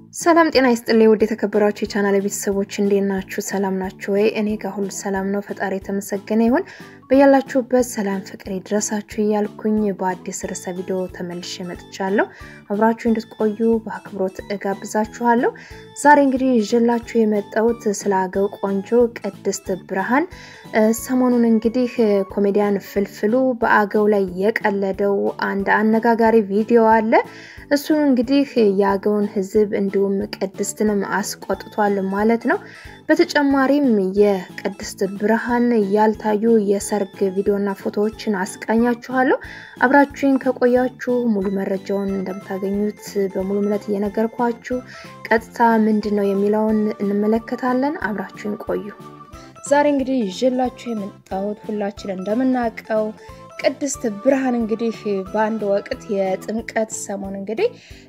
ሰላም ጤና ይስጥልኝ ውድ የተከበራችሁ የቻናል ቤተሰቦች እንዴት ናችሁ? ሰላም ናችሁ ወይ? እኔ ጋር ሁሉ ሰላም ነው። ፈጣሪ የተመሰገነ ይሁን። በያላችሁበት ሰላም ፍቅር ይድረሳችሁ እያልኩኝ በአዲስ ርዕሰ ቪዲዮ ተመልሼ መጥቻለሁ። አብራችሁ እንድትቆዩ በአክብሮት እጋብዛችኋለሁ። ዛሬ እንግዲህ ይዤላችሁ የመጣሁት ስለ አገው ቆንጆ ቅድስት ብርሃን ሰሞኑን እንግዲህ ኮሜዲያን ፍልፍሉ በአገው ላይ የቀለደው አንድ አነጋጋሪ ቪዲዮ አለ። እሱን እንግዲህ የአገውን ሕዝብ እንዲሁም ቅድስትንም አስቆጥቷል ማለት ነው። በተጨማሪም የቅድስት ብርሃን ያልታዩ የሰርግ ቪዲዮና ፎቶዎችን አስቃኛችኋለሁ። አብራችሁን ከቆያችሁ ሙሉ መረጃውን እንደምታገኙት በሙሉ እምነት እየነገርኳችሁ ቀጥታ ምንድን ነው የሚለውን እንመለከታለን። አብራችሁን ቆዩ። ዛሬ እንግዲህ ይዤላችሁ የመጣሁት ሁላችን እንደምናውቀው ቅድስት ብርሃን እንግዲህ በአንድ ወቅት የጥምቀት ሰሞን እንግዲህ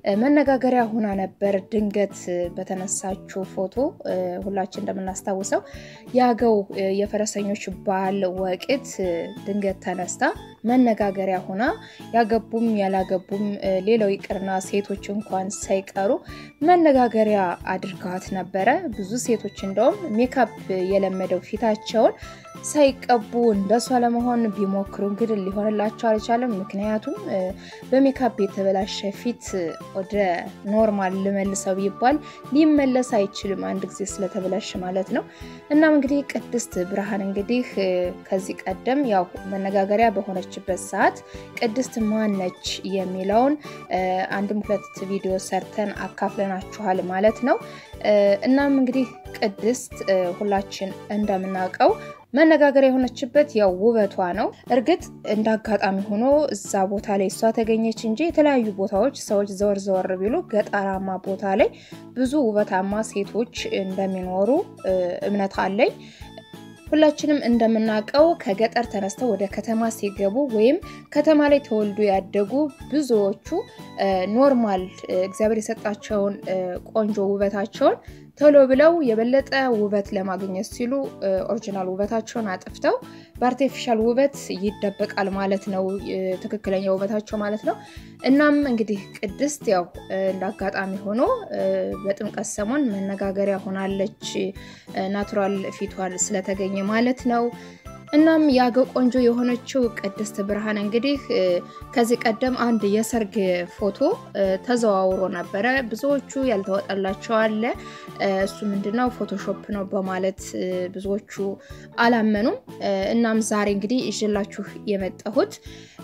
መነጋገሪያ ሆና ነበር። ድንገት በተነሳችው ፎቶ ሁላችን እንደምናስታውሰው የአገው የፈረሰኞች በዓል ወቅት ድንገት ተነስታ መነጋገሪያ ሆና ያገቡም ያላገቡም ሌላው ይቅርና ሴቶች እንኳን ሳይቀሩ መነጋገሪያ አድርገዋት ነበረ። ብዙ ሴቶች እንደውም ሜካፕ የለመደው ፊታቸውን ሳይቀቡ እንደሷ ለመሆን ቢሞክሩ እንግዲህ ሊሆንላቸው አልቻለም። ምክንያቱም በሜካፕ የተበላሸ ፊት ወደ ኖርማል ልመልሰው ቢባል ሊመለስ አይችልም፣ አንድ ጊዜ ስለተበላሸ ማለት ነው። እናም እንግዲህ ቅድስት ብርሃን እንግዲህ ከዚህ ቀደም ያው መነጋገሪያ በሆነችበት ሰዓት ቅድስት ማነች የሚለውን አንድም ሁለት ቪዲዮ ሰርተን አካፍለናችኋል ማለት ነው። እናም እንግዲህ ቅድስት ሁላችን እንደምናውቀው መነጋገሪያ የሆነችበት ያው ውበቷ ነው። እርግጥ እንደ አጋጣሚ ሆኖ እዛ ቦታ ላይ እሷ ተገኘች እንጂ የተለያዩ ቦታዎች ሰዎች ዘወር ዘወር ቢሉ ገጠራማ ቦታ ላይ ብዙ ውበታማ ሴቶች እንደሚኖሩ እምነት አለኝ። ሁላችንም እንደምናውቀው ከገጠር ተነስተው ወደ ከተማ ሲገቡ ወይም ከተማ ላይ ተወልዶ ያደጉ ብዙዎቹ ኖርማል እግዚአብሔር የሰጣቸውን ቆንጆ ውበታቸውን ቶሎ ብለው የበለጠ ውበት ለማግኘት ሲሉ ኦሪጂናል ውበታቸውን አጥፍተው በአርቲፊሻል ውበት ይደበቃል ማለት ነው፣ ትክክለኛ ውበታቸው ማለት ነው። እናም እንግዲህ ቅድስት ያው እንደ አጋጣሚ ሆኖ በጥምቀት ሰሞን መነጋገሪያ ሆናለች፣ ናቹራል ፊቷል ስለተገኘ ማለት ነው። እናም የአገው ቆንጆ የሆነችው ቅድስት ብርሃን እንግዲህ ከዚህ ቀደም አንድ የሰርግ ፎቶ ተዘዋውሮ ነበረ። ብዙዎቹ ያልተወጣላቸው አለ። እሱ ምንድነው ፎቶሾፕ ነው በማለት ብዙዎቹ አላመኑም። እናም ዛሬ እንግዲህ ይዤላችሁ የመጣሁት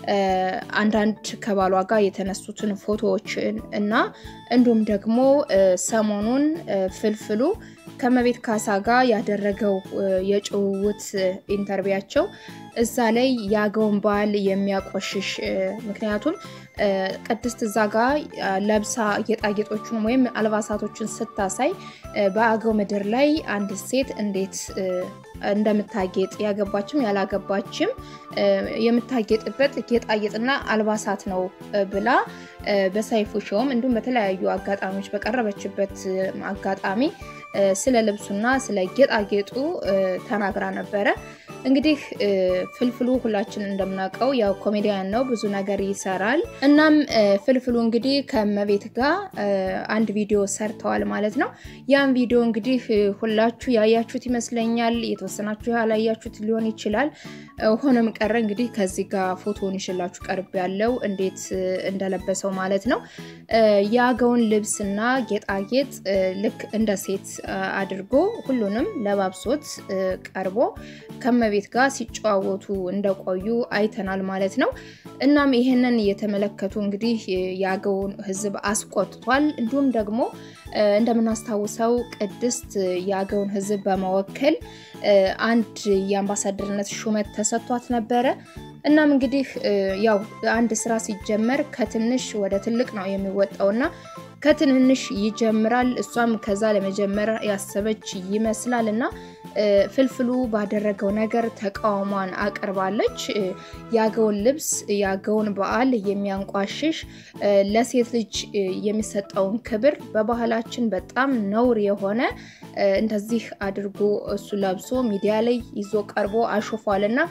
አንዳንድ ከባሏ ጋር የተነሱትን ፎቶዎችን እና እንዲሁም ደግሞ ሰሞኑን ፍልፍሉ ከመቤት ካሳ ጋር ያደረገው የጭውውት ኢንተርቪያቸው እዛ ላይ የአገውን ባህል የሚያቆሽሽ ምክንያቱም ቅድስት እዛ ጋር ለብሳ ጌጣጌጦችን ወይም አልባሳቶችን ስታሳይ በአገው ምድር ላይ አንድ ሴት እንዴት እንደምታጌጥ ያገባችም ያላገባችም የምታጌጥበት ጌጣጌጥና አልባሳት ነው ብላ በሰይፉ ሾውም እንዲሁም በተለያዩ አጋጣሚዎች በቀረበችበት አጋጣሚ ስለ ልብሱና ስለ ጌጣጌጡ ተናግራ ነበረ። እንግዲህ ፍልፍሉ ሁላችን እንደምናውቀው ያው ኮሜዲያን ነው፣ ብዙ ነገር ይሰራል። እናም ፍልፍሉ እንግዲህ ከመቤት ጋር አንድ ቪዲዮ ሰርተዋል ማለት ነው። ያን ቪዲዮ እንግዲህ ሁላችሁ ያያችሁት ይመስለኛል፣ የተወሰናችሁ ያላያችሁት ሊሆን ይችላል። ሆኖም ቀረ እንግዲህ ከዚህ ጋር ፎቶውን ይሽላችሁ ቀርብ ያለው እንዴት እንደለበሰው ማለት ነው። የአገውን ልብስና ጌጣጌጥ ልክ እንደ ሴት አድርጎ ሁሉንም ለባብሶት ቀርቦ ከመቤት ጋር ሲጨዋወቱ እንደቆዩ አይተናል ማለት ነው። እናም ይህንን የተመለከቱ እንግዲህ የአገውን ሕዝብ አስቆጥቷል። እንዲሁም ደግሞ እንደምናስታውሰው ቅድስት የአገውን ሕዝብ በመወከል አንድ የአምባሳደርነት ሹመት ተሰጥቷት ነበረ። እናም እንግዲህ ያው አንድ ስራ ሲጀመር ከትንሽ ወደ ትልቅ ነው የሚወጣውና ከትንንሽ ይጀምራል። እሷም ከዛ ለመጀመር ያሰበች ይመስላል እና ፍልፍሉ ባደረገው ነገር ተቃውሟን አቅርባለች። የአገውን ልብስ የአገውን በዓል የሚያንቋሽሽ ለሴት ልጅ የሚሰጠውን ክብር በባህላችን በጣም ነውር የሆነ እንደዚህ አድርጎ እሱ ለብሶ ሚዲያ ላይ ይዞ ቀርቦ አሾፏል እና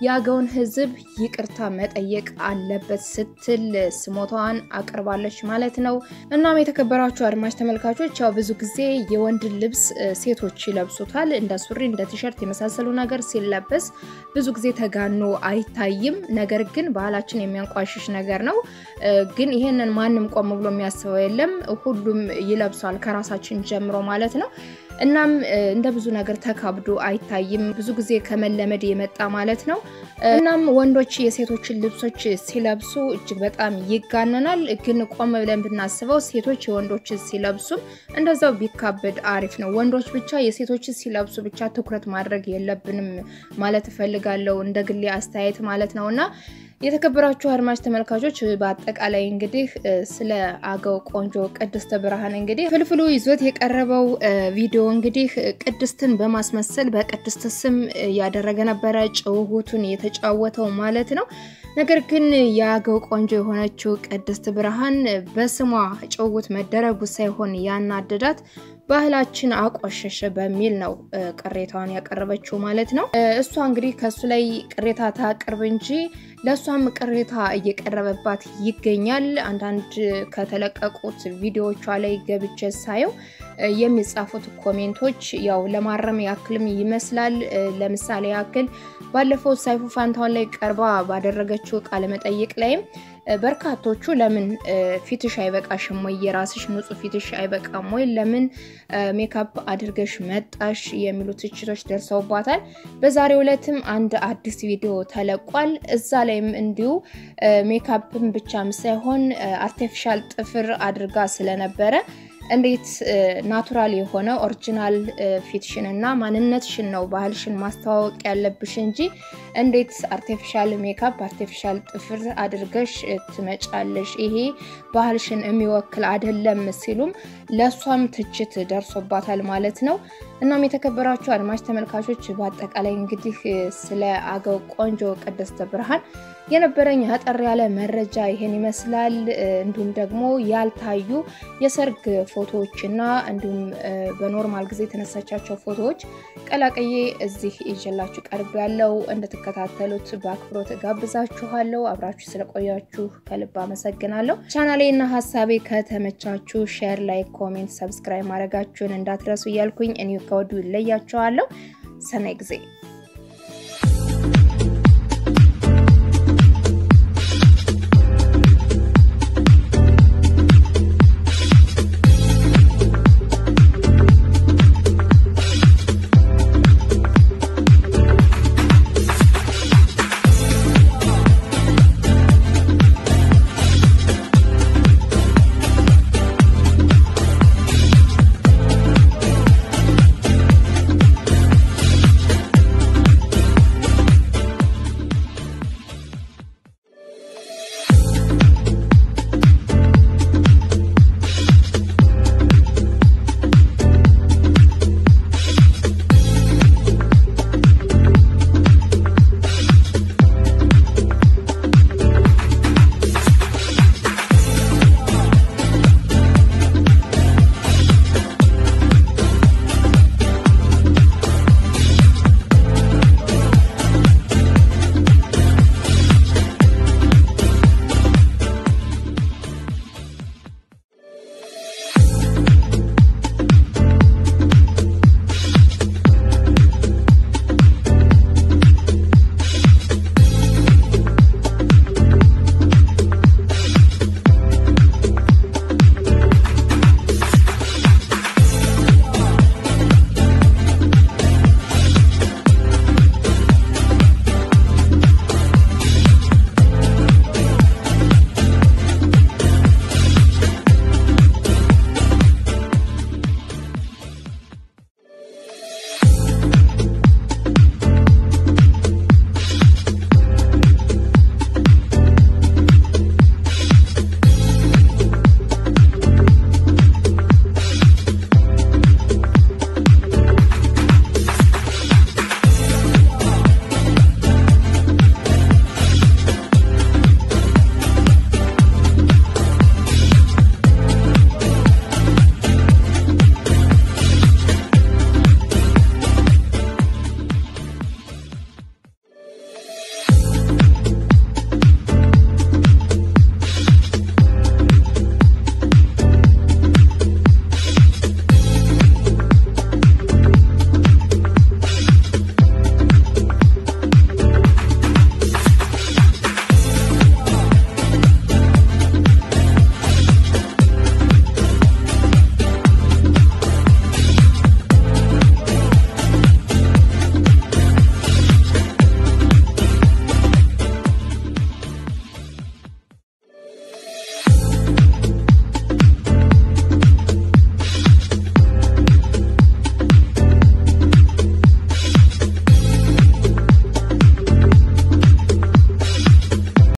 የአገውን ሕዝብ ይቅርታ መጠየቅ አለበት ስትል ስሞታዋን አቅርባለች ማለት ነው። እናም የተከበራችሁ አድማጭ ተመልካቾች ያው ብዙ ጊዜ የወንድ ልብስ ሴቶች ይለብሱታል። እንደ ሱሪ፣ እንደ ቲሸርት የመሳሰሉ ነገር ሲለበስ ብዙ ጊዜ ተጋኖ አይታይም። ነገር ግን ባህላችን የሚያንቋሽሽ ነገር ነው። ግን ይሄንን ማንም ቆም ብሎ የሚያስበው የለም። ሁሉም ይለብሷል ከራሳችን ጀምሮ ማለት ነው። እናም እንደ ብዙ ነገር ተካብዶ አይታይም። ብዙ ጊዜ ከመለመድ የመጣ ማለት ነው። እናም ወንዶች የሴቶችን ልብሶች ሲለብሱ እጅግ በጣም ይጋነናል። ግን ቆም ብለን ብናስበው ሴቶች የወንዶችን ሲለብሱም እንደዛው ቢካበድ አሪፍ ነው። ወንዶች ብቻ የሴቶችን ሲለብሱ ብቻ ትኩረት ማድረግ የለብንም ማለት እፈልጋለሁ፣ እንደ ግሌ አስተያየት ማለት ነው እና የተከበራችሁ አድማጭ ተመልካቾች በአጠቃላይ እንግዲህ ስለ አገው ቆንጆ ቅድስት ብርሃን እንግዲህ ፍልፍሉ ይዞት የቀረበው ቪዲዮ እንግዲህ ቅድስትን በማስመሰል በቅድስት ስም ያደረገ ነበረ ጭውውቱን የተጫወተው ማለት ነው። ነገር ግን የአገው ቆንጆ የሆነችው ቅድስት ብርሃን በስሟ ጭውውት መደረጉ ሳይሆን ያናደዳት ባህላችን አቆሸሸ በሚል ነው ቅሬታዋን ያቀረበችው ማለት ነው። እሷ እንግዲህ ከሱ ላይ ቅሬታ ታቅርብ እንጂ ለእሷም ቅሬታ እየቀረበባት ይገኛል። አንዳንድ ከተለቀቁት ቪዲዮዎቿ ላይ ገብቼ ሳየው የሚጻፉት ኮሜንቶች ያው ለማረም ያክልም ይመስላል። ለምሳሌ ያክል ባለፈው ሰይፉ ፋንታሁን ላይ ቀርባ ባደረገችው ቃለመጠይቅ ላይም በርካቶቹ ለምን ፊትሽ አይበቃሽም ወይ? የራስሽ ንጹህ ፊትሽ አይበቃም ወይ? ለምን ሜካፕ አድርገሽ መጣሽ? የሚሉ ትችቶች ደርሰውባታል። በዛሬው ዕለትም አንድ አዲስ ቪዲዮ ተለቋል። እዛ ላይም እንዲሁ ሜካፕም ብቻም ሳይሆን አርቲፊሻል ጥፍር አድርጋ ስለነበረ እንዴት ናቱራል የሆነ ኦሪጂናል ፊትሽን እና ማንነትሽን ነው ባህልሽን ማስተዋወቅ ያለብሽ እንጂ እንዴት አርቲፊሻል ሜካፕ አርቲፊሻል ጥፍር አድርገሽ ትመጫለሽ? ይሄ ባህልሽን የሚወክል አይደለም ሲሉም ለእሷም ትችት ደርሶባታል ማለት ነው። እናም የተከበራችሁ አድማጭ ተመልካቾች በአጠቃላይ እንግዲህ ስለ አገው ቆንጆ ቅድስት ብርሃን የነበረኝ አጠር ያለ መረጃ ይሄን ይመስላል። እንዲሁም ደግሞ ያልታዩ የሰርግ ፎቶዎች እና እንዲሁም በኖርማል ጊዜ የተነሳቻቸው ፎቶዎች ቀላቀዬ እዚህ ይዤላችሁ ቀርብ ያለው እንድትከታተሉት በአክብሮት ጋብዛችኋለሁ። አብራችሁ ስለቆያችሁ ከልብ አመሰግናለሁ። ቻናሌና ሀሳቤ ከተመቻችሁ ሼር፣ ላይክ፣ ኮሜንት፣ ሰብስክራይብ ማድረጋችሁን እንዳትረሱ እያልኩኝ እኔ ከወዲሁ ይለያችኋለሁ። ሰናይ ጊዜ